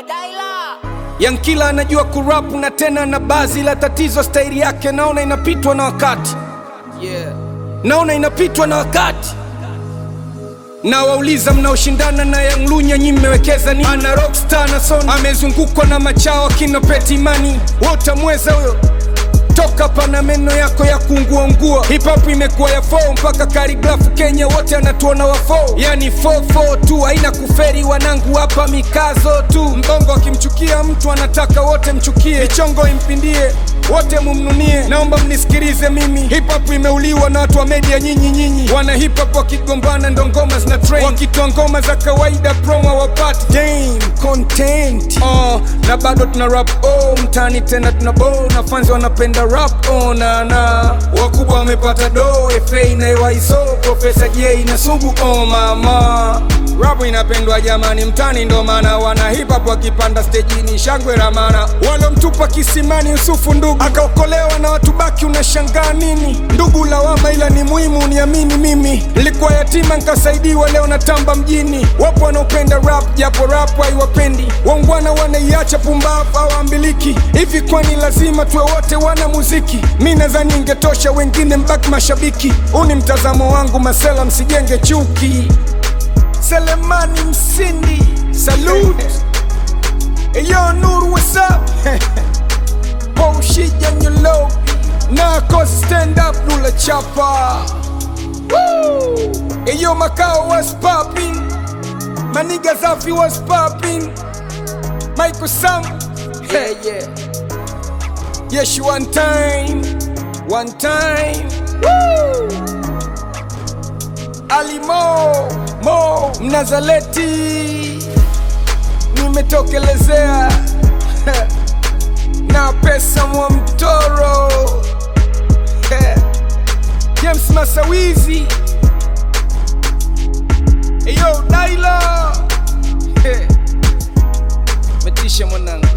Daila. Yankila anajua kurapu na tena na bazi la tatizo, staili yake naona inapitwa na wakati Yeah. naona inapitwa na wakati na wauliza mnaoshindana na Young Lunya nyi mmewekeza nini? Ana rockstar na son amezungukwa na machao akina Peti Mani, wote mweza huyo toka pana meno yako ya kuunguaungua. Hip hop imekuwa ya fo mpaka karigrafu Kenya wote anatuona wa fo, yani 44 tu haina kuferi. Wanangu hapa mikazo tu, mbongo akimchukia mtu anataka wote mchukie, michongo impindie wote mumnunie. Naomba mnisikilize mimi, hip hop imeuliwa na watu wa media nyinyi nyinyi. Wana hip hop wakigombana ndo ngoma zina trend, wakitoa ngoma za kawaida promo wapati damn content uh, na bado tuna rap oh, mtani tena tuna bow na fans wanapenda rap oh, na na wakubwa wamepata do FA na EYSO Profesa J na Sugu oh mama Rap inapendwa jamani mtani, ndo maana wana hip hop wakipanda stejini shangwe ramana. Walomtupa kisimani Yusufu ndugu akaokolewa na watu baki, unashangaa nini? Ndugu lawama, ila ni muhimu uniamini mimi. Nilikuwa yatima nkasaidiwa, leo natamba mjini. Wapo wanaopenda rap japo rap haiwapendi, waungwana wanaiacha pumbavu hawaambiliki. Hivi kwani lazima tuwe wote wana muziki? Mi nadhani ingetosha, wengine mbaki mashabiki. Huu ni mtazamo wangu, masela msijenge chuki. Selemani Msindi, salute. Eyo Nuru, what's up? Paul Shija Nyolobi, Nako stand up, Lula Chapa. Woo! Eyo Makao, what's popping? Maniga Zafi, what's popping? Michael Sam, hey yeah. Yes, one time, one time. Woo! Ali Mo, Mo Mnazaleti, nimetokelezea na pesa mwa mtoro James Masawizi, eyo Daila, metisha mwanangu.